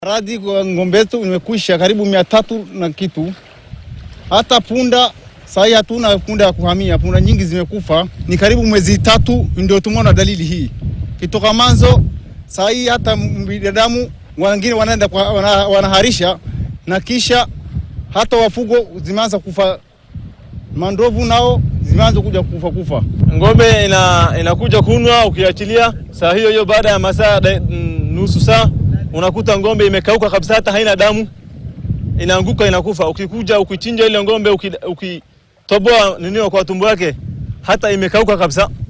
Radhi kwa ng'ombe yetu imekwisha karibu mia tatu na kitu. Hata punda sahii hatuna punda ya kuhamia, punda nyingi zimekufa. Ni karibu mwezi tatu ndio tumeona dalili hii kitoka manzo. Sahii hata binadamu wengine wanaenda kwa- wana, wanaharisha na kisha hata wafugo zimeanza kufa, mandovu nao zimeanza kuja kufa kufa. Ng'ombe ina, inakuja kunwa, ukiachilia saa hiyo hiyo, baada ya masaa da- mm, nusu saa unakuta ng'ombe imekauka kabisa, hata haina damu, inaanguka inakufa. Ukikuja ukichinja ile ng'ombe, uki- ukitoboa ninio kwa tumbo yake, hata imekauka kabisa.